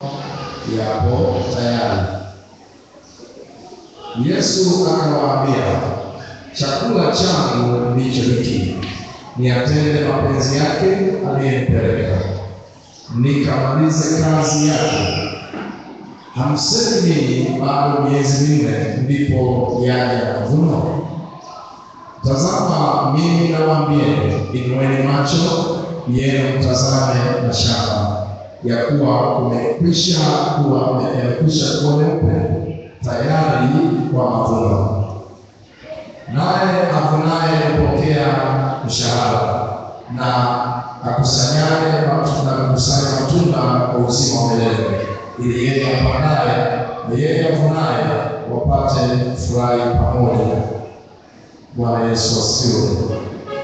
yapo tayari. Yesu akawaambia, chakula changu ndicho hiki, niyatende mapenzi yake aliyenipeleka, nikamalize kazi yake. Hamsemi ninyi bado miezi minne ndipo yaja mavuno? Tazama, mimi nawaambieni, inueni macho yenu mtazame mashamba, ya kuwa kumekwisha kuwa yamekwisha kuwa meupe tayari kwa mavuno. Naye avunaye hupokea mshahara, na akusanyaye na kukusanya matunda kwa uzima wa milele, ili yeye apandaye na yeye avunaye wapate furahi pamoja. Bwana Yesu asifiwe.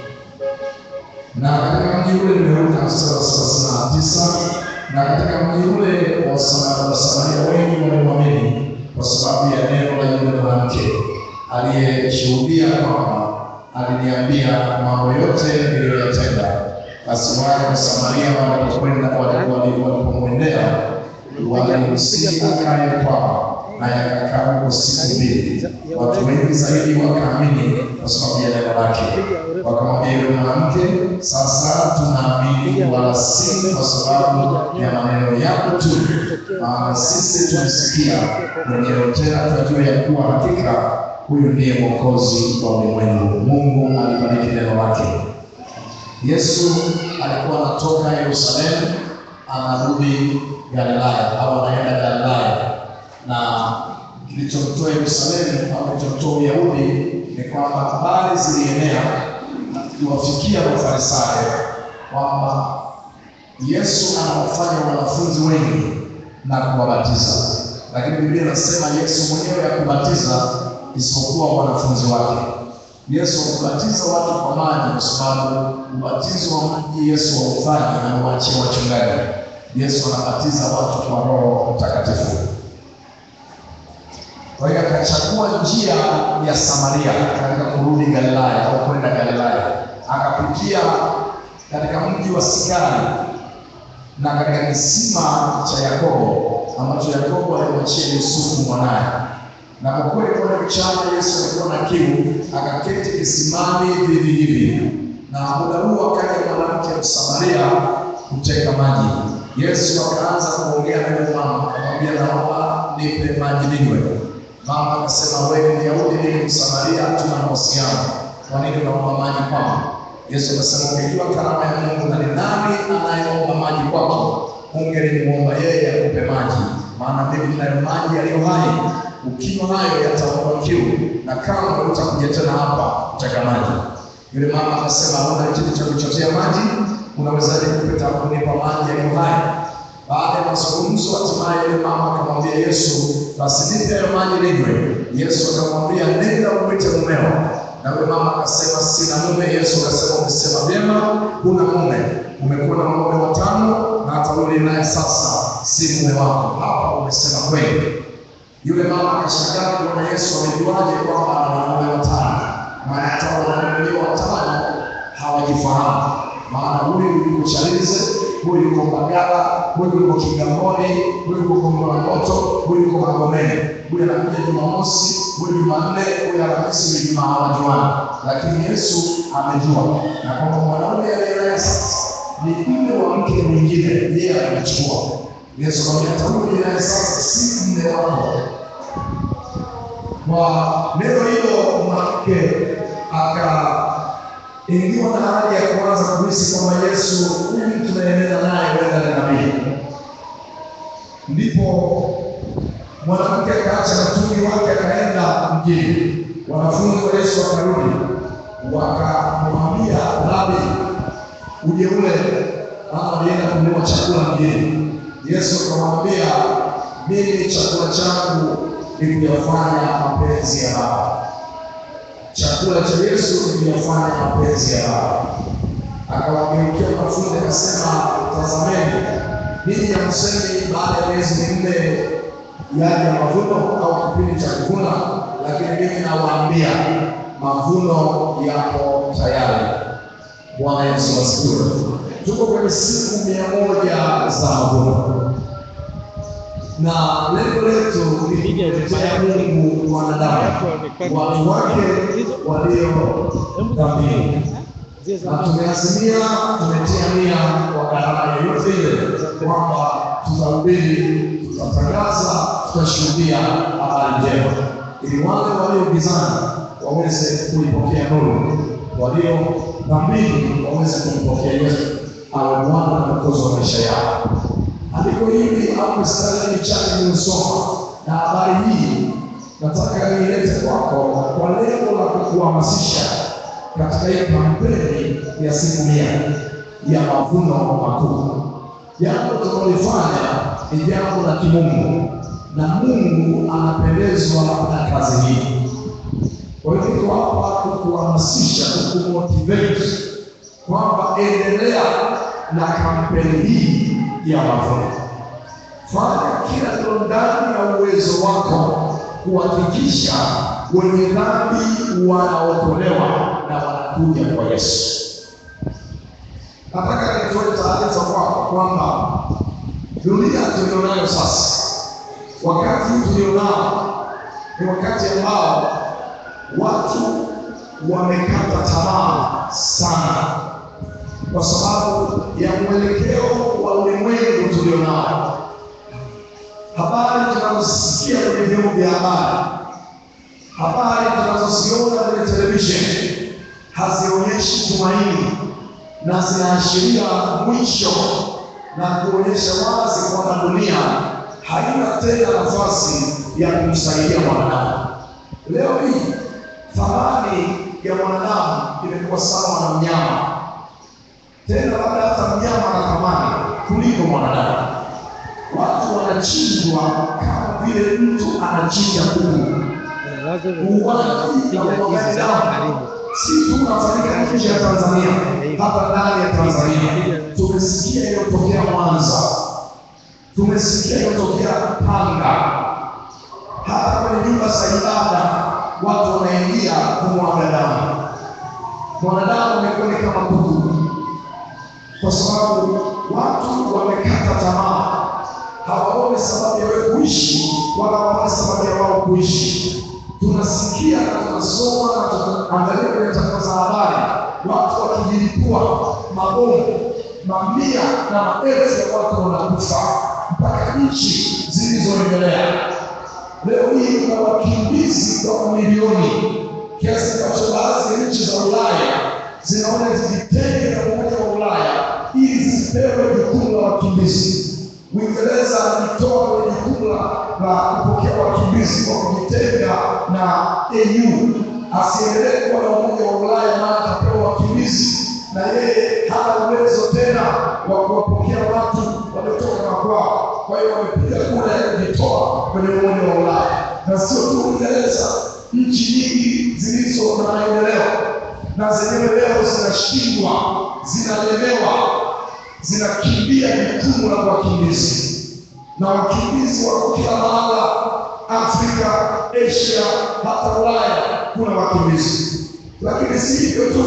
Na katika mji ule nimeruka mstari wa thelathini na tisa na katika mji ule Wasamaria wengi walimwamini kwa sababu ya neno la yule mwanamke aliyeshuhudia kwamba aliniambia mambo yote niliyoyatenda. Basi wale Wasamaria walipokwenda walipomwendea walimsihi akae kwao, naye akakaa huko siku mbili. Watu wengi zaidi wakaamini kwa sababu ya neno lake. Wakamwambia yule mwanamke, sasa tunaamini, wala si kwa sababu ya maneno yako tu, maana sisi tumesikia mwenyewe, tena tunajua ya kuwa hakika huyu ndiye Mwokozi wa ulimwengu. Mungu alibariki neno lake. Yesu alikuwa anatoka Yerusalemu anarudi Galilaya au anaenda Galilaya, na kilichomtoa Yerusalemu au kilichomtoa Uyahudi ni kwamba habari zilienea na kuwafikia Mafarisayo kwamba Yesu anawafanya wanafunzi wengi na kuwabatiza, lakini Biblia inasema Yesu mwenyewe hakubatiza isipokuwa wanafunzi wake. Yesu hakubatiza watu kwa maji, kwa sababu ubatizo wa maji Yesu haufanya, anawaachia wachungaji. Yesu anabatiza watu kwa Roho Mtakatifu. Kwa hiyo akachagua njia ya Samaria katika kurudi Galilaya au kwenda Galilaya, akapitia katika mji wa Sikari na katika kisima cha Yakobo ambacho Yakobo alimwachia Yusufu mwanaye. Na kwa kweli kwa mchana Yesu alikuwa na kiu, akaketi kisimani vivi hivi, na muda huo akaja mwanamke Msamaria kuteka maji. Yesu akaanza kuongea na yule mama, akamwambia naomba nipe maji ninywe. Mama akasema wewe ni Myahudi, mimi Msamaria, hatuna mahusiano, kwa nini unaomba maji kwangu? Yesu akasema ungejua karama ya Mungu na ni nani anayeomba maji kwako, ungelimuomba yeye akupe maji, maana mimi ninayo maji yaliyo hai, ukinywa nayo yataondoa kiu, na kama utakuja tena hapa kuteka maji. Yule mama akasema una kitu cha kuchotea maji, unawezaje kupita kunipa maji yaliyo hai? Baada ya mazungumzo, hatimaye yule mama akamwambia Yesu, basi nipe hayo maji ninywe. Yesu akamwambia nenda umwite mumeo. Na yule mama akasema sina mume. Yesu akasema umesema vyema, huna mume, umekuwa na wanaume watano na hata yule naye sasa si mume wako. Hapa umesema kweli. Yule mama akashangaa kuona Yesu amejuaje kwamba ana wanaume watano, maana hata wanaume watano hawajifahamu, maana huyu yuko Chalinze, huyu yuko Mbagala, huyu yuko Kigamboni, huyu yuko Kongolangoto, huyu yuko Magomeni, huyu anakuja Jumamosi, huyu Jumanne, huyu Alhamisi, huyu Ijumaa hawajuani, lakini Yesu amejua na kwamba mwanaume aliyenaye sasa ni mume wa mke mwingine, yeye anachukua. Yesu akamwambia hata huyu naye sasa si mume wako. Kwa neno hilo mwanamke akaingiwa na hali ya kuanza kuhisi kwamba Yesu huyu tunaenenda naye huenda ni nabii. Ndipo mwanamke akaacha mtungi wake akaenda mjini. Wanafunzi wa Yesu wakarudi, wakamwambia Rabi, uje ule, maana alienda kununua chakula mjini. Yesu akamwambia, mimi chakula changu ni kuyafanya mapenzi ya Baba. Chakula cha Yesu ni kuyafanya mapenzi ya Baba. Akawageukia wanafunzi akasema, tazameni, ninyi hamsemi baada ya miezi minne yaja mavuno au kipindi cha kuvuna, lakini mimi nawaambia mavuno yapo tayari. Bwana Yesu asifiwe. Tuko kwenye siku mia moja za mavuno. na lengo letu ni kumletea Mungu wanadamu, watu wake walio dhambini na tumeazimia, tumetia nia kwa gharama yoyote ile kwamba tutahubiri, tutatangaza, tutashuhudia habari njema, ili wale walio gizani waweze kuipokea nuru, walio dhambini waweze kumpokea Yesu awe Bwana na Mwokozi wa maisha yao. Andiko hili au mstari michache niliyosoma na habari hii nataka niilete kwako kwa lengo la kukuhamasisha katika hii kampeni ya siku mia ya mavuno makuu. Jambo tunalofanya ni jambo la kimungu na Mungu anapendezwa na kazi hii. Kwa hiyo niko hapa kukuhamasisha, kukumotivate kwamba endelea na kampeni hii ya mavuno. Fanya kila lilo ndani ya uwezo wako kuhakikisha wenye dhambi wanaokolewa na wanakuja kwa Yesu. Nataka nitoe taarifa kwako kwamba dunia tulionayo sasa, wakati huu tulionao ni wakati ambao watu wamekata tamaa sana, kwa sababu ya mwelekeo wa ulimwengu tulionao. Habari tunazosikia kwenye vyombo vya habari habari tunazoziona kwenye televisheni hazionyeshi tumaini na zinaashiria mwisho na kuonyesha wazi kwamba dunia haina tena nafasi ya kumsaidia mwanadamu. Leo hii thamani ya mwanadamu imekuwa sawa na mnyama, tena labda hata mnyama ana thamani kuliko mwanadamu. Watu wanachinjwa kama vile mtu anachinja kuku si tu unafanyika nje ya Tanzania, hapa ndani ya Tanzania tumesikia iliyotokea Mwanza, tumesikia iliyotokea Tanga, hata kwenye nyumba za ibada watu wanaingia kumwaga damu. Mwanadamu amekuwa ni kama kuku, kwa sababu watu wamekata tamaa, hawaoni sababu ya wewe kuishi, wala hawaoni sababu ya wao kuishi tunasikia na tunasoma na tunaangalia kwenye tangazo za habari, watu wakijilipua mabomu, mamia na maelfu ya watu wanakufa mpaka nchi zilizoendelea. Leo hii kuna wakimbizi kwa milioni, kiasi ambacho baadhi ya nchi za Ulaya zinaona zijitenge na Umoja wa Ulaya ili zisipewe jukumu la wakimbizi. Uingereza alitoa kwenye jukumu la kupokea wakimbizi kwa kujitenga na EU, asiendelee kuwa na umoja wa Ulaya, maana atapewa wakimbizi na yeye hana uwezo tena wa kuwapokea watu waliotoka makwao. Kwa hiyo wamepiga kura ya kujitoa kwenye umoja wa Ulaya, na sio tu Uingereza, nchi nyingi zilizo na maendeleo na zenyewe leo zinashindwa, zinalemewa, zinakimbia jukumu la wakimbizi na wakimbizi wako kila mahala, Afrika, Asia, hata Ulaya kuna wakimbizi. Lakini si hivyo tu,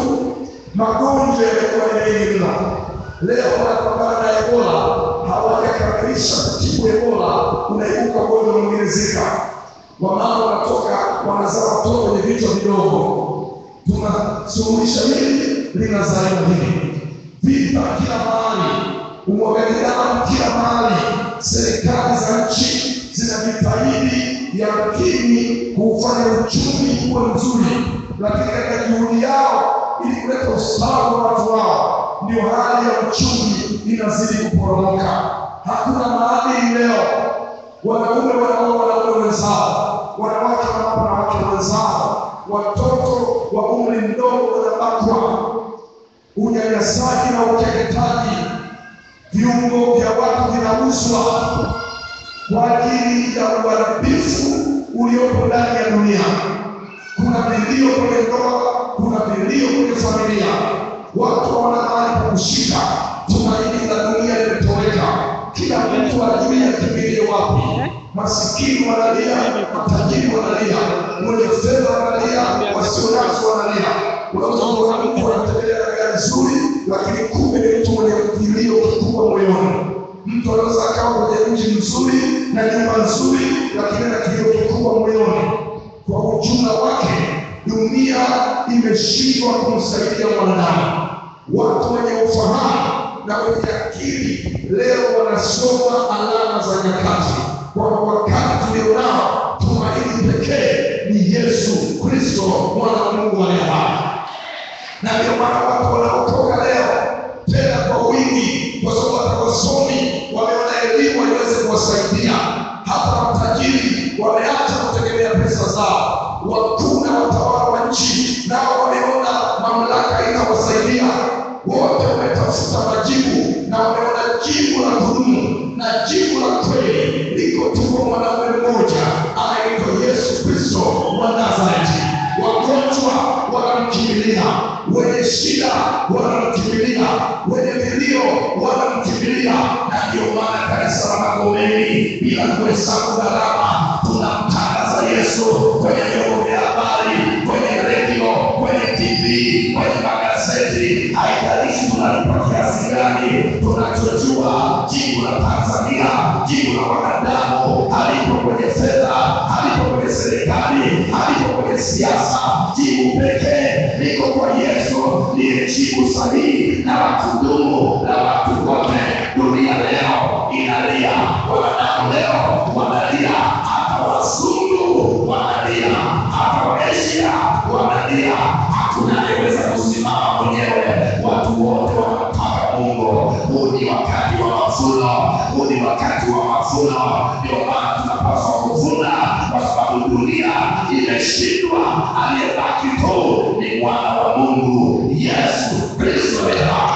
magonjwa yamekuwa mengi mno. Leo wanapambana na Ebola, hawajakamilisha kutibu Ebola, unaibuka ugonjwa mwingine Zika. Wamama wanatoka wanazaa watoto wenye vichwa vidogo, tunasuluhisha hili, linazaliwa hili, vita kila mahali, umwagaji damu kila mahali serikali za nchi zinajitahidi yamkini kuufanya uchumi uwe mzuri, lakini katika juhudi yao ili kuleta ustawi wa watu wao, ndio hali ya uchumi inazidi kuporomoka. Hakuna maadili leo, wanaume wanaoa wanaume wenzao, wanawake wanaoa wanawake wenzao, watoto wa umri mdogo wanabakwa, unyanyasaji na ukeketaji viungo vya watu vinauzwa kwa ajili ya uharibifu uliopo ndani ya dunia. Kuna vilio kwenye ndoa, kuna vilio kwenye familia, watu hawana mahali pa kushika. Tumaini la dunia limetoweka, kila mtu ajui akimbilie wapi. Masikini wanalia, matajiri wanalia, mwenye fedha wanalia, wasionazo wanalia. Unaweza kuona mtu anatembelea na gari nzuri, lakini kumbe ni mtu mwenye kilio kikubwa moyoni. Mtu anaweza akawa kwenye mji mzuri, na nyumba nzuri, lakini na kilio kikubwa moyoni. Kwa ujumla wake, dunia imeshindwa kumsaidia mwanadamu. Watu wenye ufahamu na wenye akili leo wanasoma alama za nyakati, kwamba wakati tulionao tumaini pekee ni Yesu Kristo, mwana wa Mungu aliye hai na ndio maana watu wanaokoka leo tena kwa wingi, kwa sababu hata wasomi wameona elimu haiwezi kuwasaidia. Hata matajiri wameacha kutegemea pesa zao, wakuu na watawala wa nchi nao wameona mamlaka inawasaidia. Wote wametafuta majibu na wameona jibu la kudumu na jibu la kweli liko tu kwa mwanaume mmoja anaitwa Yesu Kristo wa Nazareti. Wagonjwa wanamkimbilia, wenye shida wanamkimbilia, wenye vilio wanamkimbilia, na ndio maana kanisa la Magomeni bila kuhesabu gharama tunamtangaza Yesu kwenye vyombo vya habari, kwenye redio, kwenye TV, kwenye magazeti. Haijalishi tunalipa kiasi gani, tunachojua jibu la Tanzania, jibu la wanadamu halipo kwenye fedha, halipo kwenye serikali, halipo kwenye siasa. Jibu pekee liko kwa Yesu, ndiye jibu sahihi na la kudumu la watu wote. Dunia leo inalia, wanadamu leo wanalia, hata wazungu wanalia, hata waasia wanalia. Hakuna anayeweza kusimama mwenyewe, watu wote wanamtaka Mungu. Huu ni wakati wa mavuno, huu ni wakati wa mavuno. Ndio maana tunapaswa kuvuna, kwa sababu dunia imeshindwa. Aliyebaki tu ni mwana wa Mungu, Yesu Kristo.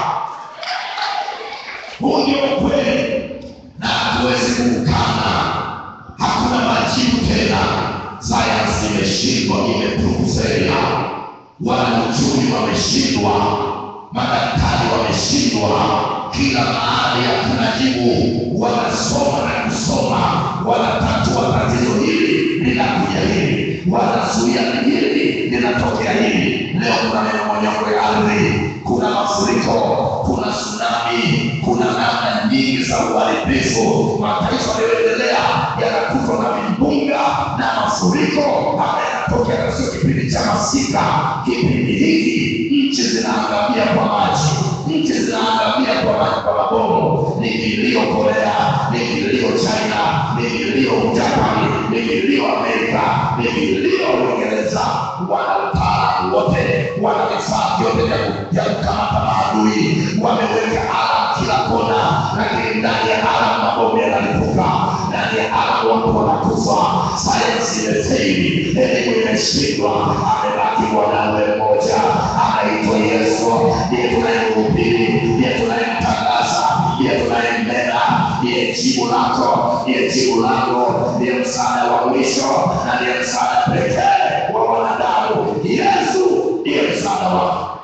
Huu ndio ukweli na hatuwezi kuukana. Hakuna majibu tena. Sayansi imeshindwa, imepuuzelia. Wanauchumi wameshindwa, madaktari wameshindwa, kila mahali hakuna jibu. Wanasoma na kusoma, wanatatua tatizo hili linakuja hili, wanazuia hili linatokea hili. Leo kuna mmomonyoko ya ardhi, kuna mafuriko, kuna tsunami, kuna namna nyingi za uharibifu. Mataifa yaliyoendelea yanakutwa na vimbunga na mafuriko ambayo yanatokea katika kipindi cha masika. Kipindi hiki nchi zinaangamia kwa maji, nchi zinaangamia kwa maji, kwa mabomu. Ni kilio Korea, ni kilio China, ni kilio Japani, ni kilio Amerika, ni kilio Uingereza. Wana utaalamu wote, wana vifaa vyote vya ku- vya kukamata maadui, wameweka alam kila kona, lakini ndani ya alam mabomu yanalipuka, ndani ya alam watu wanakufa. Sayansi imefeli, elimu imeshindwa, amebaki mwanawe mmoja anaitwa Yesu, ndiye tunayemhubiri, ndiye tunayemtangaza, ndiye tunayembeba, ndiye jibu lako, ndiye jibu langu, ndiye msaada wa mwisho na ndiye msaada pekee wa wanadamu. Yesu ndiye msaada wako.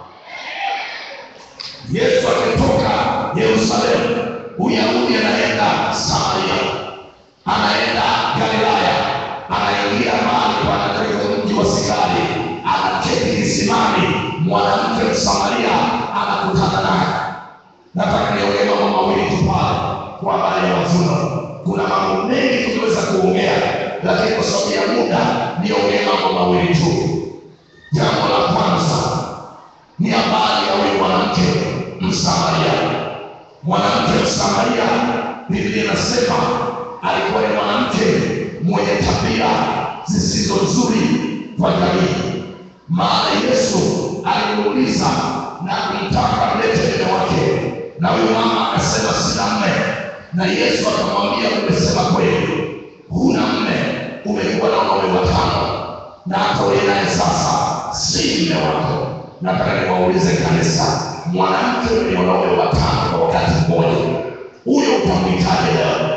Yesu akitoka Yerusalemu, Uyahudi anaenda Samaria, anaenda Galilaya, anaingia mahali pana katika mji wa Sikari, anaketi kisimani, mwanamke Msamaria anakutana naye. Nataka niongee mambo mawili tu pale kwa habari ya mavuno. Kuna mambo mengi tungeweza kuongea, lakini kwa sababu ya muda niongee mambo mawili tu. Jambo la kwanza ni habari ya huyu mwanamke Msamaria. Mwanamke Msamaria, Biblia inasema alikuwa ni mwanamke mwenye tabia zisizo nzuri kwa jamii, maana Yesu alimuuliza na kumtaka mlete mume wake, na huyu mama akasema sina mme, na Yesu akamwambia umesema kweli, huna mme, umekuwa na wanaume watano na hata uliye naye sasa si mme wako. Nataka niwaulize kanisa, mwanamke mwenye wanaume watano kwa wakati mmoja, huyo utamwitaje leo?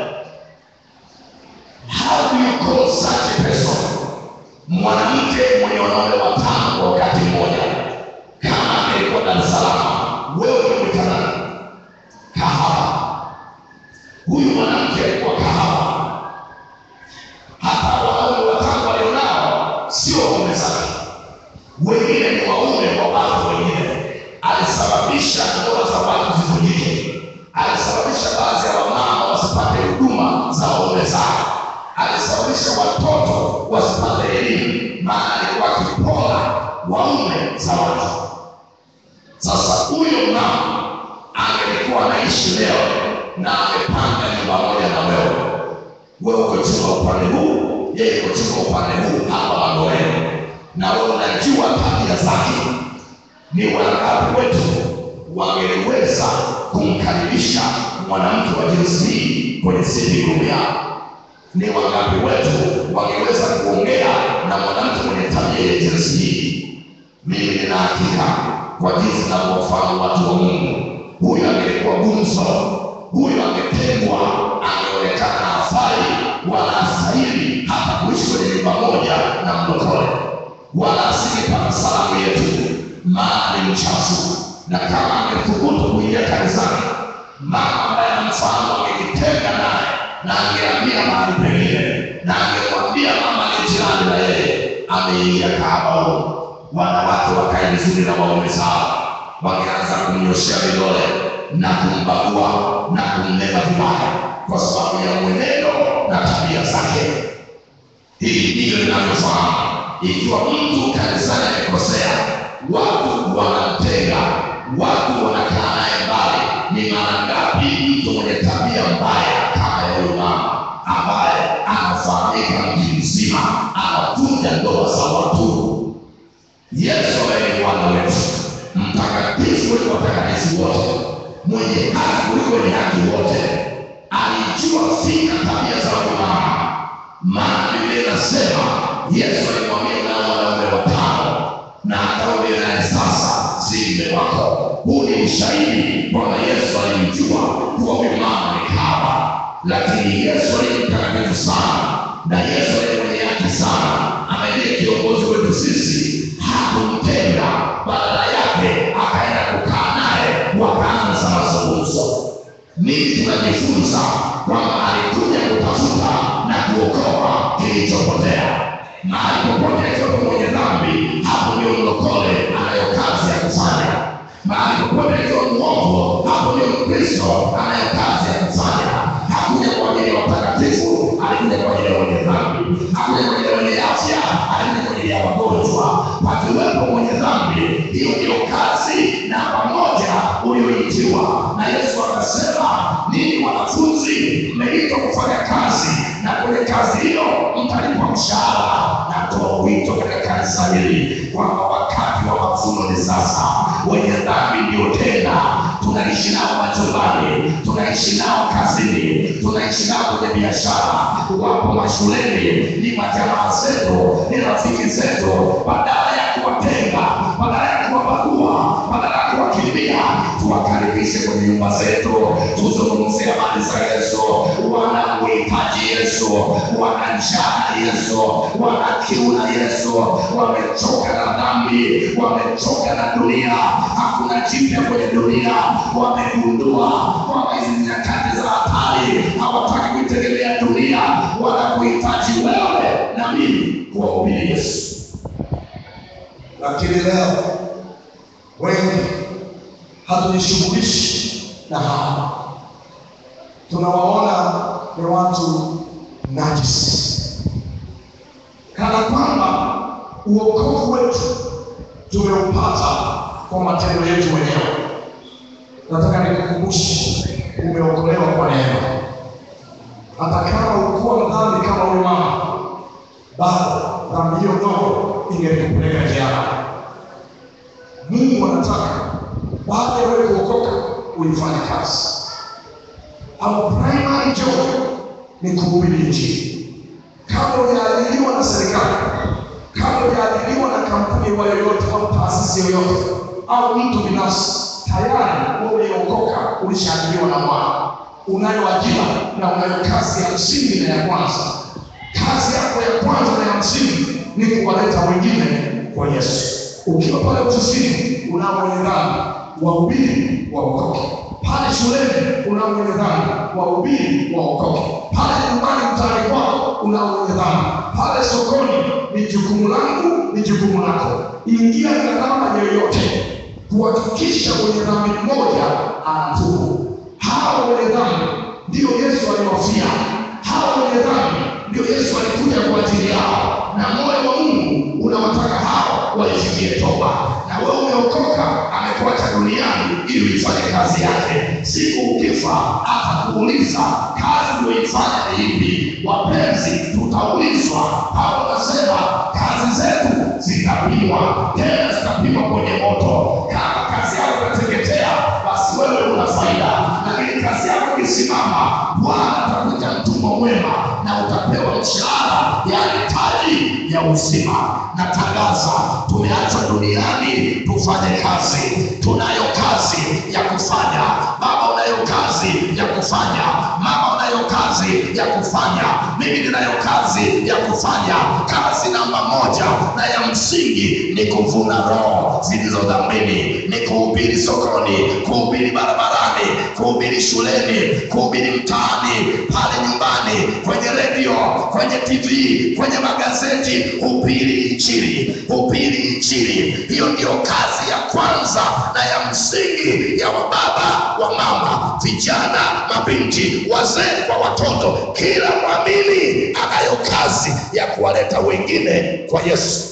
How do you call such a person? Mwanamke mwenye wanaume watano kwa wakati mmoja, kama angelikuwa Dar es Salaam, wewe ungemwita nani? Kahaba. Huyu mwanamke alikuwa kahaba. Hata wanaume watano walionao sio waume zake, wengine ni waume wa watu wengine. Alisababisha ndoa za watu zivunjike, alisababisha baadhi ya wamama wasipate huduma za waume zao. alisababisha watoto wasipate elimu, maana alikuwa akipora waume za watu. Sasa huyo mama angelikuwa anaishi leo na amepanga nyumba moja na wewe, wewe uko chumba upande huu, yeye uko chumba upande huu, hapa Magoreni, na wewe unajua tabia zake. Ni wangapi wetu wangeliweza kumkaribisha mwanamke wa jinsi hii kwenye sitting room yao? Ni wangapi wetu wangeweza kuongea na mwanamke mwenye tabia ya jinsi hii? Mimi nina hakika kwa jinsi ninavyowafahamu watu wa Mungu, huyu angelikuwa gumzo, huyu angetengwa, angeonekana hafai wala hastahili hata kuishi kwenye nyumba moja na mlokole, wala asingepata salamu yetu, maana ni mchafu. Na kama angethubutu kuingia kanisani, mama ambaye anamfahamu angejitenga naye na angehamia mahali pengine, na angemwambia mama ni jirani na yeye ameingia kahaba huko wanawake wakae vizuri na waume zao, wangeanza kumnyoshea vidole na kumbagua na kumnena vibaya kwa sababu ya mwenendo na tabia zake. Hili ndilo linavyofahamu. Ikiwa mtu kanisani amekosea, watu wanamtenga, watu wanakaa naye mbali. Ni mara ngapi mtu mwenye tabia mbaya kama ya huyu mama ambaye anafahamika mji mzima, anavunja ndoa za watu Yesu ambaye ni Bwana wetu, mtakatifu kuliko watakatifu wote, mwenye haki kuliko wenye haki wote, alijua fika tabia za huyu mama. Maana Biblia inasema Yesu alimwambia nao wanaume watano, na akarudi naye sasa si mme wako. Huu ni ushahidi kwamba Yesu alimjua kuwa huyu mama ni kahaba, lakini Yesu aliye mtakatifu sana na Yesu aliye mwenye haki sana, ambaye ndiye kiongozi wetu sisi hakumtenga, badala yake akaenda kukaa naye, wakaanza mazungumzo. Nini tunajifunza? Kwamba alikuja kutafuta na kuokoa kilichopotea. Mahali popote akiwepo mwenye dhambi, hapo ndio mlokole anayo kazi ya kufanya. Mahali popote akiwa mwovu, hapo ndio Mkristo anayo kazi ya kufanya. Hakuja kwa ajili ya watakatifu, alikuja kwa ajili ya wenye dhambi. Hakuja kwa ajili ya wenye afya, alikuja kwa ajili ya wagonjwa. Pakiwepo mwenye dhambi, hiyo ndio kazi namba moja ulioitiwa. Na Yesu akasema, ninyi wanafunzi mmeitwa kufanya kazi, na kwenye kazi hiyo mtalipwa mshahara. Natoa wito katika kanisa hili kwamba wakati wa mavuno ni sasa. Wenye dhambi ndio tena tunaishi nao majumbani, tunaishi nao kazini, tunaishi nao kwenye biashara, wapo mashuleni, ni majamaa zetu, ni rafiki zetu. Badala ya kuwatenga, badala ya kuwabagua, badala ya kuwakimbia, tuwakaribishe kwenye nyumba zetu, tuzungumze habari za Yesu. Wanamuhitaji Yesu, wana njaa na Yesu, wana kiu na Yesu, wamechoka na dhambi, wamechoka na dunia. Hakuna jipya kwenye dunia, wamegundua kwamba hizi ni nyakati za hatari. Hawataki kuitegemea dunia, wanakuhitaji wewe na mimi kuwahubiri Yesu. Lakini leo wengi hatujishughulishi na hawa, tunawaona ni watu najisi, kana kwamba uokovu wetu tumeupata kwa matendo yetu wenyewe. Nataka nikukumbushe, umeokolewa kwa neema. Hata kama ukuwa mdhambi kama huyu mama, bado dhambi hiyo ndogo ingelikupeleka jehanamu. Mungu anataka baada ya wewe kuokoka uifanye kazi. Our primary job ni kuhubiri Injili. Kama ujaajiriwa na serikali, kama ujaajiriwa na kampuni wa yoyote au taasisi yoyote au mtu binafsi, tayari wewe uliokoka ulishaajiriwa na Bwana. Unayo ajira na unayo kazi ya msingi na ya kwanza. Kazi yako ya kwanza na ya msingi ni kuwaleta wengine kwa Yesu. Ukiwa pale ofisini, unao wenye dhambi, wahubiri waokoke. Pale shuleni, unao wenye dhambi, wahubiri waokoke. Pale nyumbani, mtaani kwako, unao wenye dhambi. Pale sokoni, ni jukumu langu, ni jukumu lako. Ingia gharama yoyote kuhakikisha mwenye dhambi mmoja anatubu. Hawa wenye dhambi ndio Yesu aliwafia. Hawa wenye dhambi ndio Yesu alikuja kwa ajili yao, na moyo wa Mungu unawataka hao waifikie toba. Na wewe umeokoka, amekuacha duniani ili uifanye kazi yake. Siku ukifa atakuuliza kazi uliyoifanya ni ipi? Wapenzi, tutaulizwa. Paulo anasema kazi zetu zitapimwa, tena zitapimwa kwenye moto. Kama kazi yako inateketea, basi wewe una faida, lakini kazi yako ikisimama, Bwana atakuita mtumwa mwema na utapewa mshahara, yaani taji ya uzima. Natangaza tumeachwa duniani tufanye kazi. Tunayo kazi ya kufanya. Baba, unayo kazi ya kufanya. Mama, unayo kazi ya kufanya. Mimi ninayo kazi ya kufanya. Kazi namba moja na ya msingi ni kuvuna roho zilizo dhambini, ni kuhubiri sokoni, kuhubiri barabarani, kuhubiri shuleni, kuhubiri mtaani, pale nyumbani, kwenye redio, kwenye TV, kwenye magazeti. Hubiri Injili, hubiri Injili. Hiyo ndiyo kazi ya kwanza na ya msingi ya wababa, wa mama, vijana, mabinti, wazee kwa watoto. Kila mwamini anayo kazi ya kuwaleta wengine kwa Yesu.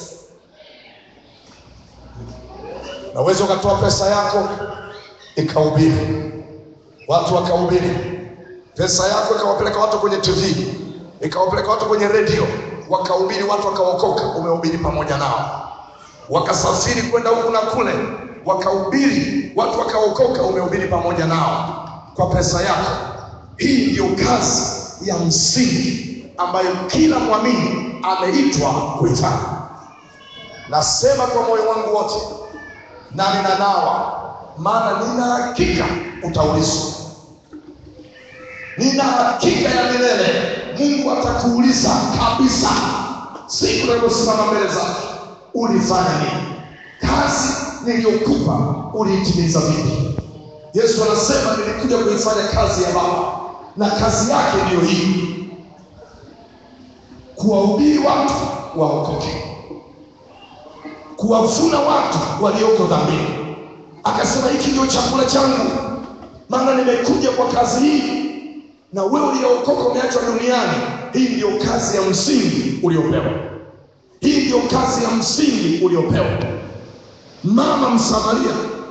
Naweza ukatoa pesa yako ikahubiri, watu wakahubiri, pesa yako ikawapeleka watu kwenye TV, ikawapeleka watu kwenye redio, wakahubiri, watu wakaokoka, umehubiri pamoja nao. Wakasafiri kwenda huku na kule, wakahubiri, watu wakaokoka, umehubiri pamoja nao kwa pesa yako. Hii ndiyo kazi ya msingi ambayo kila mwamini ameitwa kuifanya. Nasema kwa moyo wangu wote na ninanawa, maana nina hakika utaulizwa. Nina hakika ya milele, Mungu atakuuliza kabisa siku unaposimama mbele zake, ulifanya nini? Kazi niliyokupa uliitimiza vipi? Yesu anasema nilikuja kuifanya kazi ya Baba, na kazi yake ndiyo hii, kuwahubiri watu waokoke kuwavuna watu walioko dhambini. Akasema hiki ndio chakula changu, maana nimekuja kwa kazi hii, na wewe uliyookoka umeachwa duniani. Hii ndiyo kazi ya msingi uliopewa, hii ndiyo kazi ya msingi uliopewa. Mama Msamaria,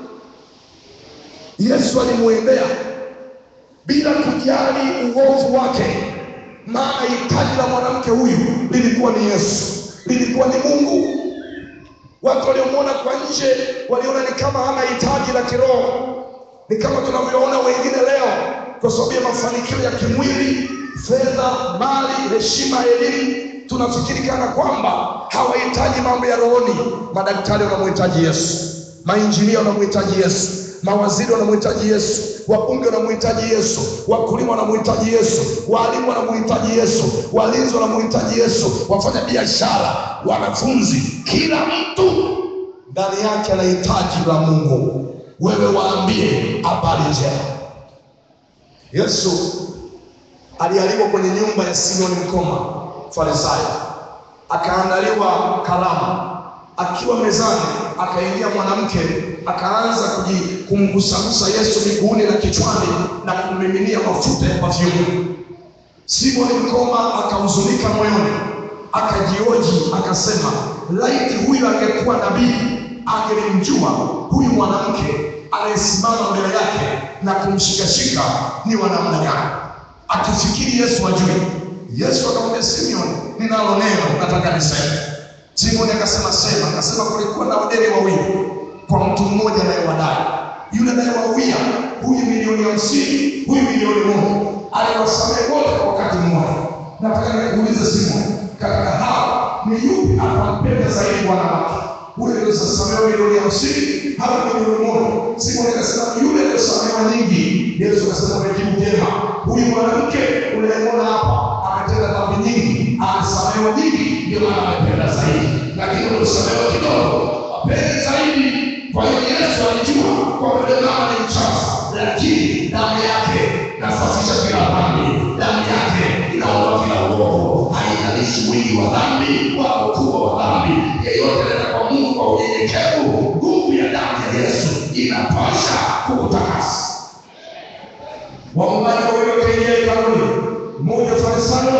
Yesu alimwendea bila kujali uovu wake, maana hitaji la mwanamke huyu lilikuwa ni Yesu, lilikuwa ni Mungu. Watu waliomwona kwa nje waliona ni kama hana hitaji la kiroho, ni kama tunavyoona wengine leo, kwa sababu ya mafanikio ya kimwili, fedha, mali, heshima, elimu, tunafikiri kana kwamba hawahitaji mambo ya rohoni. Madaktari wanamhitaji Yesu, mainjinia wanamhitaji Yesu, mawaziri wanamhitaji Yesu, wabunge wanamhitaji Yesu, wakulima wanamhitaji Yesu, walimu wanamhitaji Yesu, walinzi wanamhitaji Yesu, wafanya biashara, wanafunzi, kila mtu ndani yake ana hitaji la Mungu. Wewe waambie habari njema. Yesu alialikwa kwenye nyumba ya Simoni Mkoma Farisayo, akaandaliwa karamu. Akiwa mezani, akaingia mwanamke akaanza kuji- kumgusagusa Yesu miguuni na kichwani na kummiminia mafuta ya perfume. Simoni Mkoma akahuzunika moyoni, akajioji, akasema, laiti huyu angekuwa nabii, angelimjua huyu mwanamke anayesimama mbele yake na kumshikashika ni wa namna gani, akifikiri Yesu ajui. Yesu akamwambia Simoni, ninalo neno nataka niseme. Simoni akasema sema. Akasema kulikuwa na wadeni wawili kwa mtu mmoja anayewadai. Yule anayewawia huyu milioni hamsini, huyu milioni moja, aliwasamehe wote kwa wakati mmoja. Nataka nikuulize Simoni, katika hao ni yupi atampenda zaidi bwana wake? Huyu aliyesamehewa milioni hamsini au milioni moja? Simoni akasema yule aliyesamehewa nyingi. Yesu akasema umejibu vyema. Huyu mwanamke unayemwona hapa ametenda dhambi nyingi, amesamehewa nyingi, ndio maana amependa zaidi, lakini uliosamehewa kidogo wapendi zaidi. Kwa hiyo Yesu alijua kwamba yule mama ni mchafu, lakini damu yake nasafisha kila dhambi, damu yake inaondoa kila uovu, haijalishi wingi wa dhambi wala ukubwa wa dhambi. Yeyote anaenda kwa Mungu kwa unyenyekevu, nguvu ya damu ya Yesu inatosha kukutakasa. Waombaji wawili wakaingia hekaluni, mmoja Farisayo,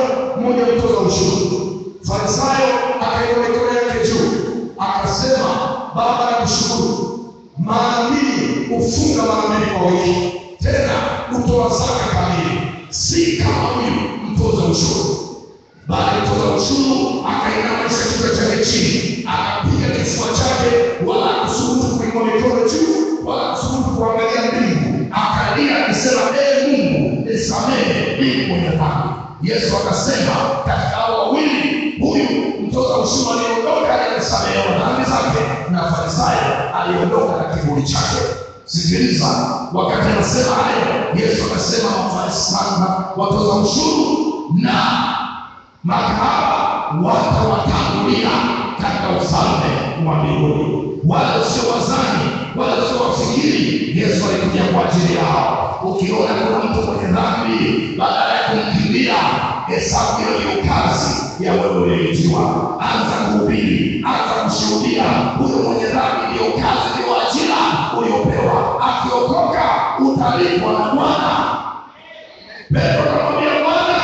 mmoja mtoza ushuru. Farisayo akainua mikono yake juu akasema, Baba, nakushukuru, mara mbili hufunga mara mbili kwa wiki, tena hutoa zaka kamili, si kama huyu mtoza ushuru. Baada ya mtoza ushuru akainamisha kichwa chake chini, akapiga kifua chake, wala hakusubutu kuinua mikono juu, wala hakusubutu kuangalia mbingu, akalia akisema, ee Mungu nisamehe mimi mwenye dhambi. Yesu akasema, katika hao wawili, huyu mtoza ushuru aliondoka aliyesamehewa dhambi zake, na Farisayo aliondoka na kiburi chake. Sikiliza, wakati anasema hayo, Yesu akasema, Mafarisayo watoza ushuru na makahaba watawatangulia katika ufalme wa mbinguni. Wala sio wazani, wala sio wafikiri. Yesu alikuja kwa ajili yao. Ukiona kuna mtu mwenye dhambi, badala ya kumkimbia, hesabu hiyo ni kazi ya wewe uliyeitiwa. Anza kuhubiri, anza kushuhudia. Huyo mwenye dhambi ndio kazi, ndio ajira uliopewa. Akiokoka utalipwa na Bwana. Petro akamwambia Bwana,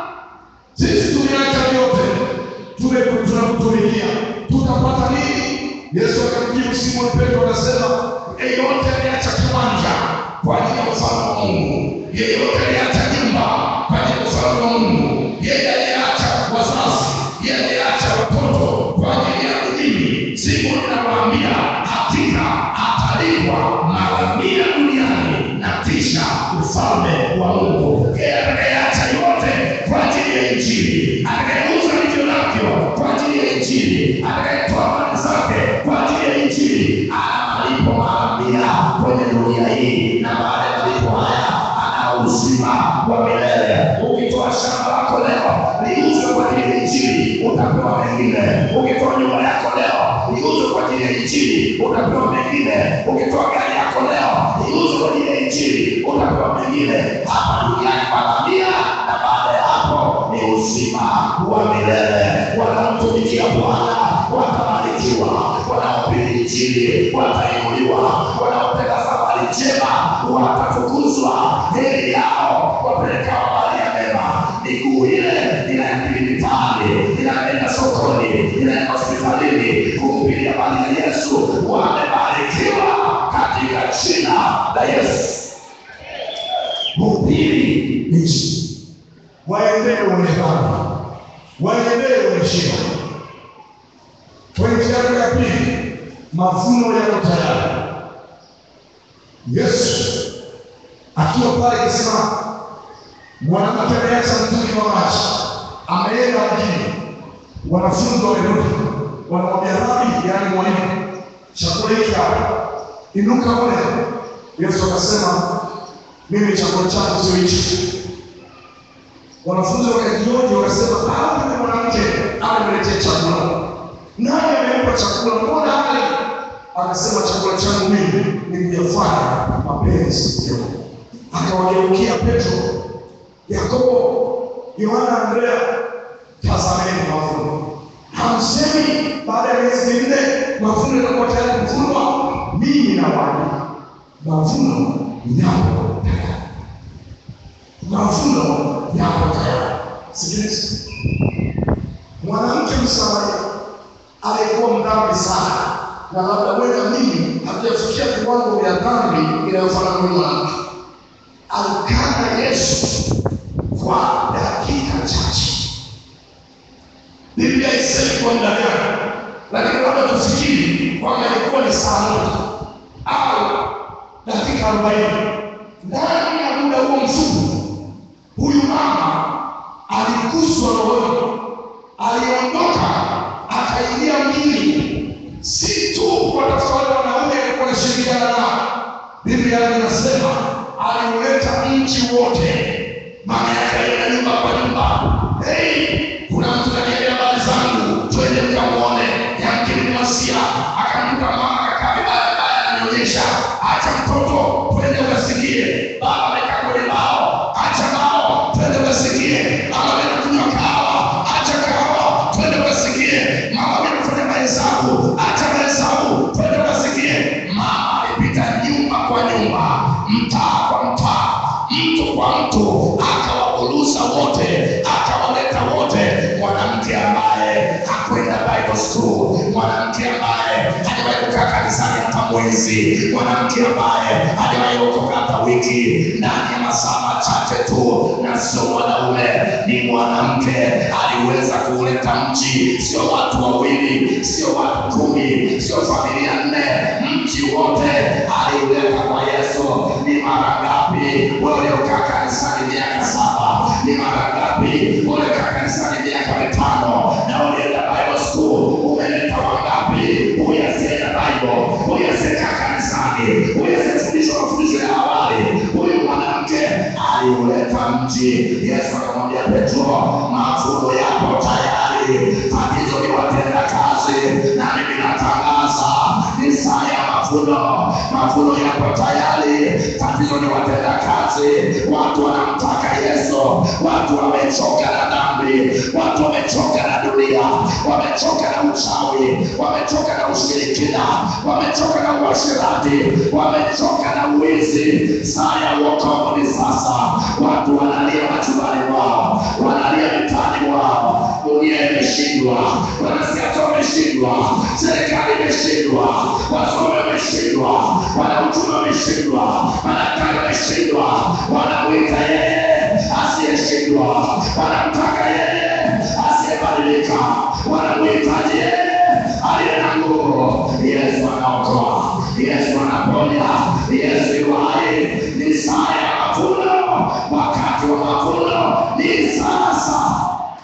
sisi tumeacha vyote, tume- tunakutumikia, tutapata nini? Yesu akamjibu Simoni Petro akasema, yeyote aliacha kiwanja kwa ajili ya ufalme wa Mungu, yeyote aliacha nyumba kwa ajili ya ufalme wa Mungu, yeye aliacha wazazi, yeye aliacha watoto kwa ajili ya mimi, Simoni nawaambia, hakika atalipwa mara mia duniani na kisha ufalme wa Mungu. Yeye atakayeacha yote kwa ajili ya Injili, atakayeuza vilivyo navyo kwa ajili ya Injili, atakayetoa mali zake kwa ajili ya Injili, ana malipo mara mia kwenye dunia hii, na baada ya malipo haya ana uzima wa milele. Ukitoa shamba lako leo liuze kwa ajili ya Injili, utapewa mengine. Ukitoa nyumba yako leo liuze kwa ajili ya Injili, utapewa mengine. Ukitoa gari yako leo liuze kwa ajili ya Injili, utapewa mengine. Hapa duniani wanamia, na baada ya hapo ni uzima wa milele. Wanaomtumikia Bwana watabarikiwa, wanaohubiri Injili watainuliwa, wanaopenda habari njema watatukuzwa. Heri yao wapeleka habari ya mema. Miguu ile inaenda mitaani, inaenda sokoni, inaenda hospitalini kuhubiri habari ya Yesu, wamebarikiwa katika jina la Yesu. Hubiri Injili, waendee wenye dhambi, waendee wenye shida. Pointi yako ya pili, mavuno yako tayari. Yesu akiwa pale kisimani, mwanamke ameacha mtungi wa maji, ameenda mjini, wanafunzi wamerudi, wanamwambia Rabi, yaani mwalimu, chakula hiki hapa, inuka ule. Yesu akasema, mimi chakula changu sio hichi. Wanafunzi wakajioji, wakasema, ah, yule mwanamke ameletea chakula nani amempa chakula? Mbona hali? Akasema chakula changu mimi ni kuyafanya mapenzi ya Mungu. Akawageukia Petro, Yakobo, Yohana, Andrea, tazameni mavuno. Hamsemi baada ya miezi minne mavuno yatakuwa tayari kuvunwa? Mimi nawaambia mavuno yapo tayari, mavuno yapo tayari. Sikiliza, mwanamke Msamaria alikuwa mdhambi sana, na labda wewe na mimi hatujafikia viwango vya dhambi inayofanana na mwanamke. Alikana Yesu kwa dakika chache. Biblia haisemi kwa muda gani, lakini labda tufikiri kwamba ilikuwa ni saa moja au dakika arobaini. Ndani ya muda huo mfupi, huyu mama aliguswa rohoni, aliondoka akaingia mjini, si tu kuwatafuta wale wanaume alikuwa anashirikiana nao. Biblia inasema aliuleta mji wote, maana yake alienda nyumba kwa nyumba. Hey, kuna mtu kaniambia habari zangu, twende mkamwone, yamkini ni Masia. Akamkuta mama kakaa vibaya vibaya, ananionyesha acha mtoto, twende ukasikie. Baba amekaa kwenye bao, acha bao, twende ukasikie. Mama anakunywa kahawa, acha kahawa, twende ukasikie. Mama anafanya mahesabu, acha mahesabu, twende ukasikie. Mama alipita nyumba kwa nyumba, mtaa kwa mtaa, mtu kwa mtu, akawaburuza wote, akawaleta wote tu, mwanamke ambaye hajawahi kukaa kanisani hata mwezi, mwanamke ambaye hajawahi kuokoka hata wiki, ndani ya masaa machache tu, na sio mwanaume, ni mwanamke aliweza kuuleta mji, sio watu wawili, sio watu kumi, sio familia nne, mji wote aliuleta kwa Yesu. Ni mara ngapi waliokaa kanisani miaka saba? Ni mara ngapi waliokaa kanisani miaka mitano na ulienda Bible school? Umeleta wangapi? Huyu asiyeenda Bible, huyu asiyekaa kanisani, huyu asiyefundishwa mafundisho ya awali, huyu mwanamke aliuleta mji. Yesu akamwambia Petro, mavuno yapo tayari, tatizo ni watenda kazi, na mimi natangaza ni saa ya mavuno. Mavuno yapo tayari, tatizo ni watenda kazi. Watu wanamtaka Yesu, watu wamechoka na dhambi, watu wamechoka na dunia, wamechoka na uchawi, wamechoka na ushirikina, wamechoka na uasherati, wamechoka na uwizi. Saa ya wokovu ni sasa. Watu wanalia majumbani mwao, wanalia mitaani mwao, dunia imeshindwa, wanasiasa wameshindwa, serikali imeshindwa, wasomi wameshindwa, wanauchumi wameshindwa, madaktari wameshindwa, wanamwita yeye asiyeshindwa, wanamtaka yeye asiyebadilika, wanamwitaje yeye aliye na nguvu. Yesu anaokoa, Yesu anaponya, Yesu yu hai. Ni saa ya mavuno, wakati wa mavuno ni sasa.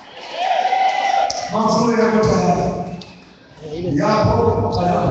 Mavuno yako tayari, yapo tayari.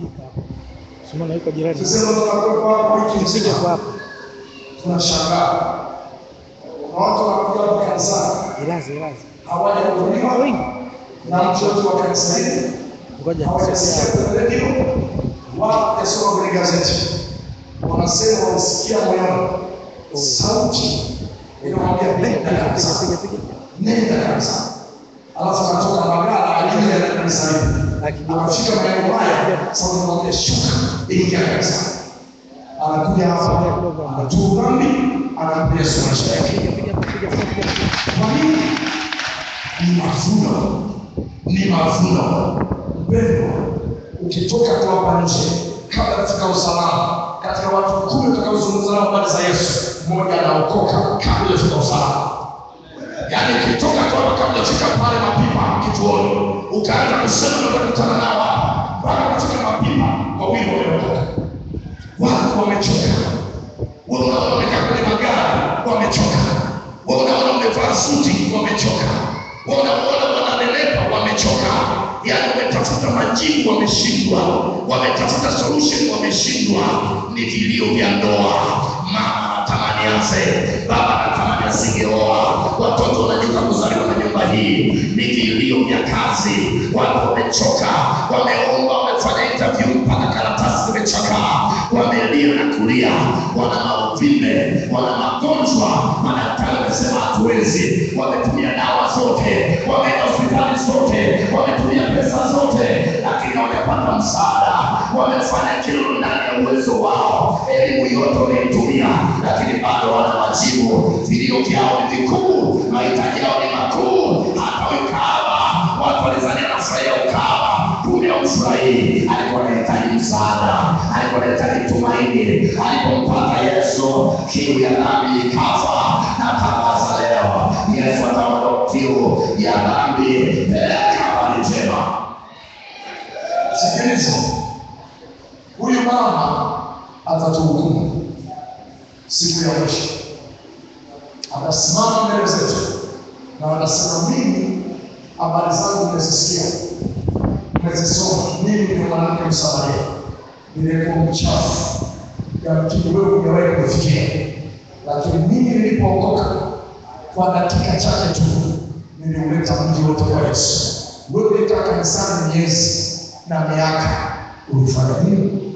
Sema na yuko jirani. Tuseme tunakuwepo hapa wiki Usije nzima, kwa hapo. tunashangaa na watu wanakuja hapa kanisani Ilazi, ilazi. hawajahudumiwa Wengi. na mtu yote wa kanisa hili, Ngoja hawajasikia niseme. kwenye redio wala hawajasoma kwenye gazeti. Wanasema wamesikia moyoni sauti inamwambia nenda Piga, piga, kanisani, piga. nenda kanisani. Alafu anatoka Magala ajili ya kanisa hili Akigeuka. anafika maeneo haya, sauti inamwambia shuka, ingia kanisani. Anakuja hapa, anatubu dhambi, anampiga Yesu maisha yake. Piga, piga, piga, piga, piga. Kwa nini? Ni mavuno, ni mavuno. Mpendwa, ukitoka tu hapa nje, kabla katika usalama, katika watu kumi utakaozungumza nao habari za Yesu, mmoja anaokoka kabla hujafika usalama. Yaani ukitoka tu hapa kabla hujafika pale mapipa kituoni, ukaanza kusema na utakutana nao hapa, mpaka kufika mapipa, wawili wameokoka. Watu wamechoka wewe unaona wamekaa kwenye magari wamechoka, wewe unaona wamevaa suti wamechoka, wewe unaona wananenepa wamechoka, yaani wametafuta majibu wameshindwa, wametafuta solution wameshindwa. Ni vilio vya ndoa, mama anatamani afe, baba anatamani asingeoa, watoto wanajuta kuzaliwa na nyumba hii. Ni vilio vya kazi, watu wamechoka, wameomba, wamefanya interview mpaka karatasi zimechakaa, wamelia na kulia, wana mauvimbe, wana magonjwa. Madaktari wamesema hatuwezi, wametumia dawa zote, wameenda hospitali zote, wametumia pesa zote, lakini hawajapata msaada. Wamefanya kila ndani ya uwezo wao, elimu yote wameitumia, lakini bado wana majibu. Vilio vyao ni vikuu, mahitaji yao ni makuu. Hata huyu kahaba, watu walizania anafurahia ukahaba, kumbe haufurahii. Alikuwa anahitaji msaada, alikuwa anahitaji tumaini. Alipompata Yesu, kiu ya dhambi ikafa. Natangaza leo, Yesu ataondoa kiu ya dhambi. Peleka habari njema. Sikiliza, huyu mama atatuhukumu siku ya mwisho, atasimama mbele zetu na atasema, mimi habari zangu mmezisikia, mmezisoma. Mimi ni mwanamke Msamaria, nilikuwa mchafu, yamkini wewe hujawahi kufikia, lakini mimi nilipookoka kwa dakika chache tu niliuleta mji wote kwa Yesu. Wewe ulikaa kanisani miezi na miaka, ulifanya nini?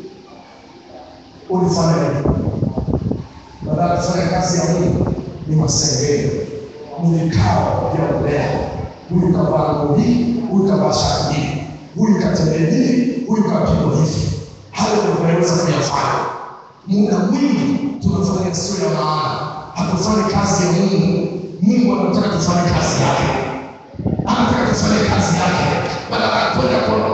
Ulifanya nini? Baada ya kufanya kazi ya Mungu ni masengeli, ni vikao vya ulea. Huyu kavaa nguo hii, huyu kavaa shati hii, huyu katembea hivi, huyu kapigwa hivi. Hayo ndio tunaweza kuyafanya. Muda mwingi tunafanya sio ya maana, hatufanyi kazi ya Mungu. Mungu anataka tufanye kazi yake, anataka tufanye kazi yake, badala ya kwenda kwa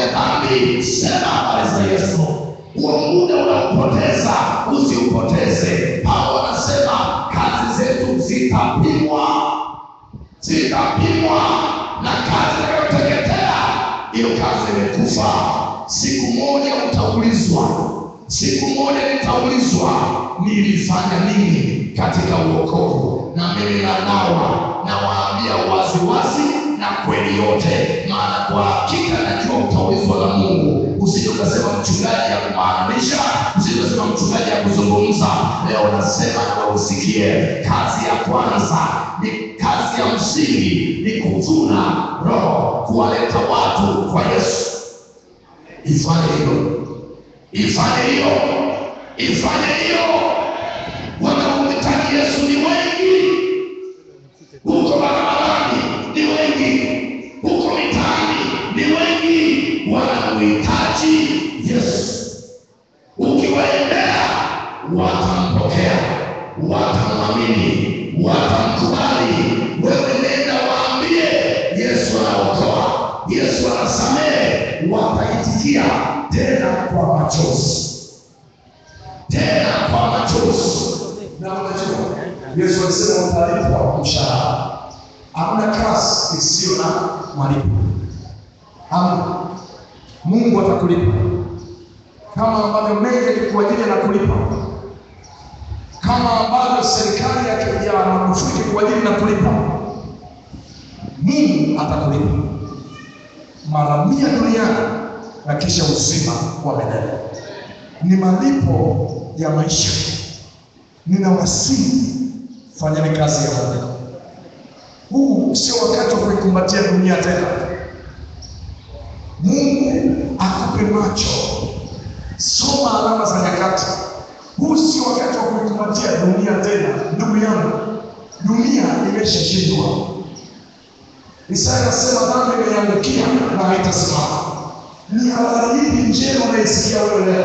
mwenye dhambi, sema habari za Yesu. Huo muda unaopoteza usiupoteze. Paulo anasema kazi zetu zitapimwa, zitapimwa na kazi itakayoteketea, hiyo kazi imekufa. Siku moja utaulizwa, siku moja nitaulizwa nilifanya nini katika uokovu, na mimi nanawa nawaambia wazi wazi na kweli yote, maana kwa hakika najua utaulizwa na Mungu. Usije ukasema mchungaji ya kumaanisha, usije ukasema mchungaji ya kuzungumza. Leo nasema na usikie, kazi ya kwanza ni kazi ya msingi, ni kuvuna roho, kuwaleta watu kwa Yesu. Ifanye hilo, ifanye hiyo, ifanye hiyo. Wanaomhitaji Yesu ni wengi huko barabarani ni wengi, huko mitaani ni wengi, wanamhitaji Yesu. Ukiwaendea watampokea, watamwamini, watamkubali. Wewe nenda waambie Yesu anaokoa, Yesu anasamehe, wataitikia tena kwa machozi, tena kwa machozi. Na unajua Yesu alisema utalipwa mshahara. Hamna kazi isiyo na malipo. Hamna. Mungu atakulipa kama ambavyo mengi alikuajiri na kulipa, kama ambavyo serikali ya ya Magufuli ilikuajiri na kulipa. Mungu atakulipa mara mia duniani na kisha uzima wa milele. Ni malipo ya maisha. Ninawasihi, fanyeni kazi ya Mungu. Huu sio wakati wa kuikumbatia dunia tena. Mungu akupe macho, soma alama za nyakati. Huu sio wakati wa kuikumbatia dunia tena, ndugu yangu. Dunia imeshashindwa. Isaya anasema dhambi imeangukia na haitasimama. Ni habari hii njema unaisikia wewe leo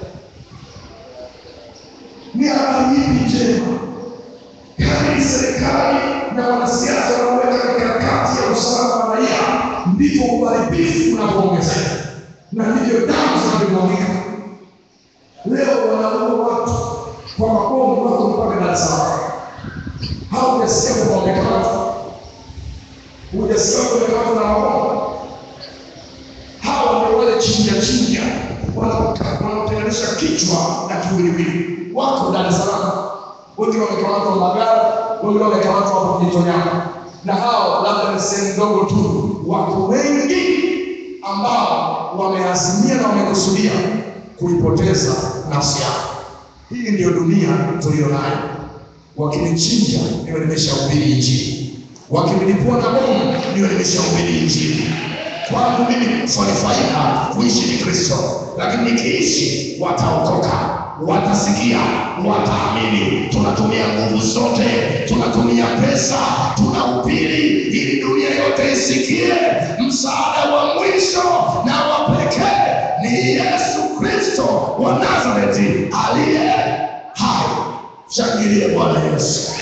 ni habari hii njema. Kadri serikali na wanasiasa wanaweka mikakati ya usalama wa raia, ndivyo uharibifu unavyoongezeka na ndivyo damu zinavyomwagika. Leo wanaua watu kwa mabomu, wako mpaka Dar es Salaam. Haujasikia kwamba wamekamatwa? Hujasikia wamekamatwa na mabomu? Hawa ndio wale chinja chinja wanaoka- wanaotenganisha kichwa na kiwiliwili wako Dar es Salaam, wengi wamekamatwa Mbagala, wengi wamekamatwa hapo Kijitonyama, na hao labda ni sehemu ndogo tu. Wako wengi ambao wameazimia na wamekusudia kuipoteza nafsi yao. Hii ndiyo dunia tuliyo nayo. Wakinichinja niwe nimeshahubiri Injili, wakinilipua na bomu niwe nimeshahubiri Injili. Kwangu mimi kufa ni faida, kuishi ni Kristo, lakini nikiishi wataokoka watasikia, wataamini. Tunatumia nguvu zote, tunatumia pesa, tunahubiri ili dunia yote isikie. Msaada wa mwisho na wa pekee ni Yesu Kristo wa Nazareti aliye hai. Shangilie Bwana Yesu.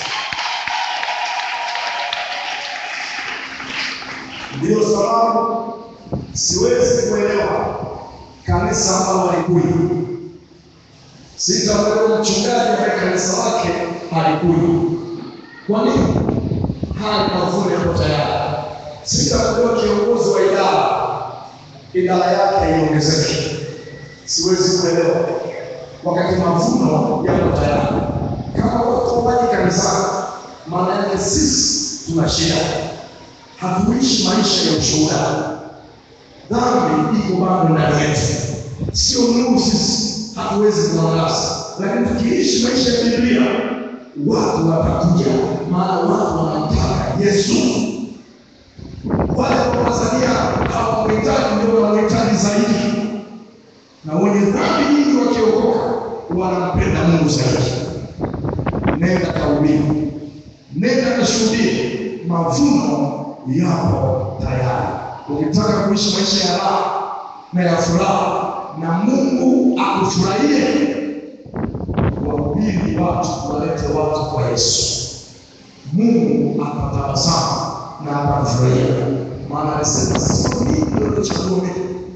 Ndiyo sababu siwezi kuelewa kanisa ambalo halikuja Sitamwelewa mchungaji ambaye kanisa lake halikuja. Kwa nini? Hali mavuno yapo tayari. Sitamwelewa kiongozi wa idara, idara yake iongezeke. Siwezi kuelewa wakati mavuno yapo tayari. Kama watu waji kanisani, maana yake sisi tuna shida, hatuishi maisha ya ushuhuda. Dhambi iko bado ndani yetu, sio nuru sisi hatuwezi kuangaza, lakini tukiishi maisha ya Biblia watu watakuja, maana watu wanamtaka Yesu. Wale Watanzania hawamhitaji, ndio wanamhitaji zaidi, na wenye dhambi nyingi wakiokoka wanampenda Mungu zaidi. Nenda kahubiri, nenda kashuhudie, mavuno yapo tayari. Ukitaka kuishi maisha ya raha na ya furaha na Mungu akufurahie, wahubiri watu, walete watu kwa Yesu. Mungu atatabasamu na atamfurahia, maana alisema sio mimi ndio nilichagua mimi, bali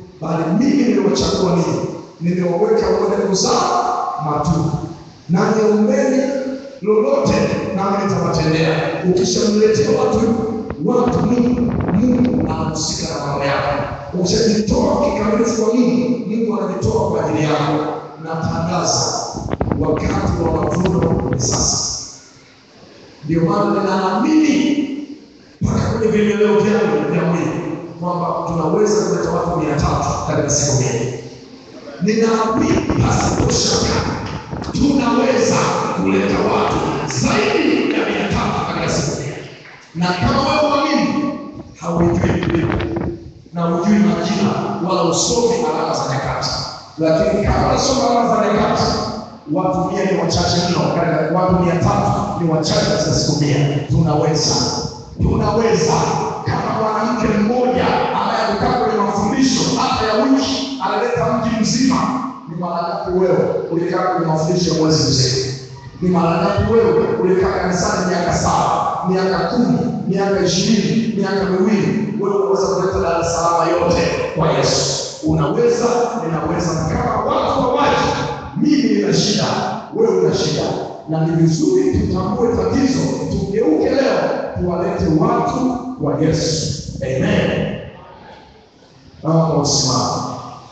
bali mimi niliwachagua ninyi, nimewaweka mwende kuzaa matunda, na niombeni lolote, nami nitawatendea. Ukishamletea watu watu Mungu, Mungu anahusika na mambo yako. Ukishajitoa kikamilifu kwa Mungu, Mungu anajitoa kwa ajili yako. Natangaza wakati wa mavuno ni sasa. Ndio maana ninaamini mpaka kwenye vieleleo vyangu vya mwili kwamba tunaweza kuleta watu mia tatu katika siku mbili. Ninaamini pasipo shaka tunaweza kuleta watu zaidi ya mia tatu katika siku mbili, na kama wewe uamini, hauijui Biblia na hujui majina wala usomi alama za nyakati, lakini kama unasoma alama za nyakati, watu mia ni wachache mno, katika watu mia tatu ni wachache katika siku mia. Tunaweza, tunaweza. Kama mwanamke mmoja ambaye amekaa kwenye mafundisho hata ya wiki analeta mji mzima, ni mara ngapi wewe ulikaa kwenye mafundisho ya mwezi mzima? Ni mara ngapi wewe ulikaa kanisani miaka saba, miaka kumi, miaka ishirini, miaka miwili? Wewe unaweza kuleta Dar es Salaam yote kwa Yesu. Unaweza, ninaweza. Kama watu hawaji, mimi nina shida, wewe una shida, na ni vizuri tutambue tatizo, tugeuke leo, tuwalete watu kwa Yesu. Amen. Naomba usimame.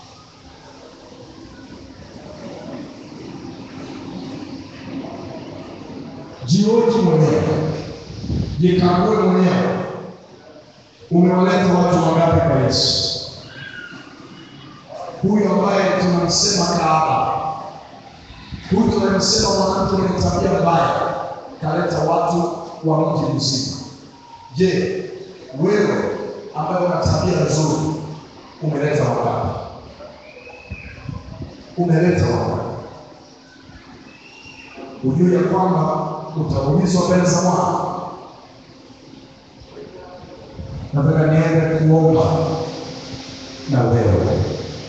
Jioji mwenyewe, jikague mwenyewe, umewaleta watu wangapi kwa Yesu? Huyu ambaye tunamsema kahaba, huyu tunamsema mwanamke mwenye tabia mbaya, kaleta watu wa mji mzima. Je, wewe ambaye una tabia nzuri umeleta wangapi? Umeleta wangapi? Ujue ya kwamba utaulizwa mbele za Bwana. Nataka niende kuomba na wewe.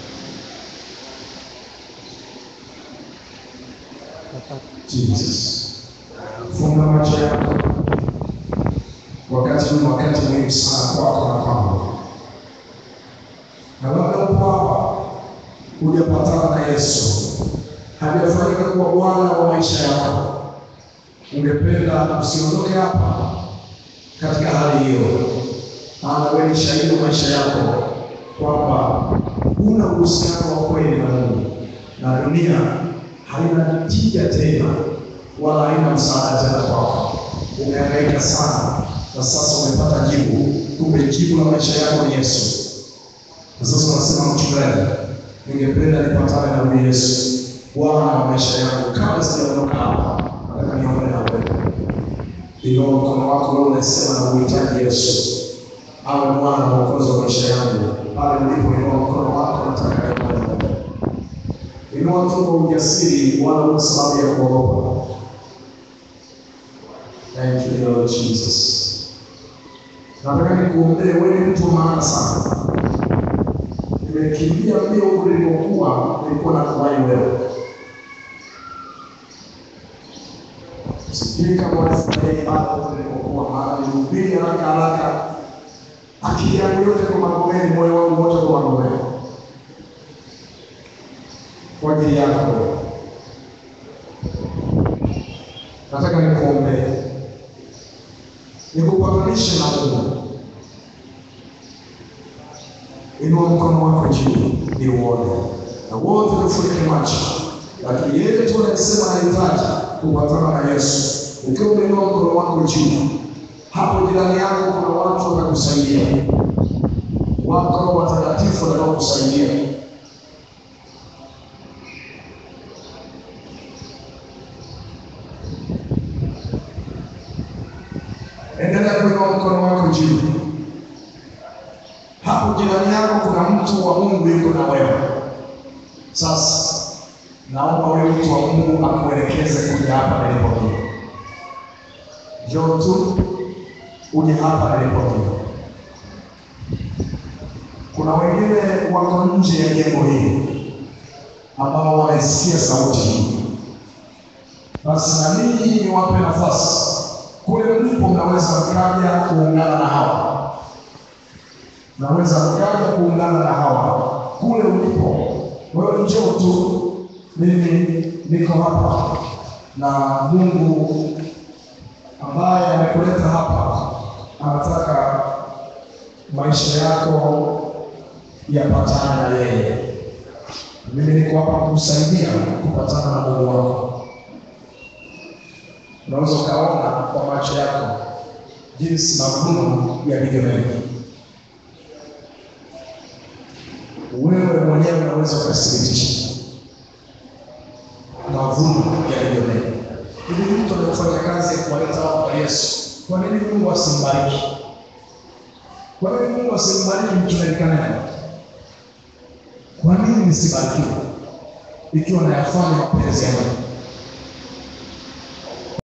Jesus, funga macho yako. Wakati huu ni wakati muhimu sana kwako na kwangu, na labda upo hapa hujapatana na Yesu, hajafanyika kuwa Bwana wa maisha yako ungependa usiondoke hapa katika hali hiyo, maana wewe ni shahidi wa maisha yako kwamba huna uhusiano wa kweli na Mungu, na dunia haina tija tena wala haina msaada tena kwako. Umehangaika sana na sasa umepata jibu, kumbe jibu la maisha yako ni Yesu. Na sasa unasema mchungaji, ningependa nipatane na huyu Yesu, Bwana wa maisha yangu, kabla sijaondoka hapa nataka niombe na wewe. Inua mkono wako wewe unasema na uhitaji Yesu awe Bwana na Mwokozi wa maisha yangu. Pale ulipo, inua mkono wako, nataka niombe na wewe. Inua tu kwa ujasiri, wala una sababu ya kuogopa. Thank you Lord Jesus. Nataka nikuombee, wewe ni mtu wa maana sana. Nimekimbia mbio huko nilipokuwa, nilikuwa na kuwahi wewe sijui kama wanafurahia ibada huko nilipokuwa, maana nilihubiri haraka haraka, akili yangu yote kwa Magomeni, moyo wangu wote kwa Magomeni, kwa ajili yako wewe. Nataka nikuombee, nikupatanishe na Mungu. Inua mkono wako juu ni uone, na wote tufunike macho, lakini yeye tu anasema anahitaji kupatana na Yesu. Ukiwa umeinua mkono wako juu, hapo jirani yako kuna watu watakusaidia, wako watakatifu watakaokusaidia. Endelea kuinua mkono wako juu. Hapo jirani yako kuna mtu wa Mungu yuko na wewe. Sasa naomba huyo mtu wa Mungu akuelekeze kuja hapa nilipo mimi. Njoo tu uje hapa nilipo mimi. Kuna wengine wako nje ya jengo hili ambao wanaisikia sauti hii, basi na ninyi niwape nafasi kule mlipo, mnaweza mkaja kuungana na hawa, mnaweza mkaja kuungana na hawa kule tu mimi niko hapa na Mungu ambaye amekuleta hapa anataka maisha yako yapatane na yeye. Mimi niko hapa kukusaidia kupatana na Mungu wako. Unaweza ukaona kwa macho yako jinsi mavuno yalivyo mengi. Wewe mwenyewe unaweza ukathibitisha mavuno yalivyo mengi. Hivi mtu anayefanya kazi ya kuwaleta watu kwa Yesu, kwa nini Mungu asimbariki? Kwa nini Mungu asimbariki mtume Kanani? Kwa nini nisibarikiwe ikiwa nayafanya mapenzi ya Mungu?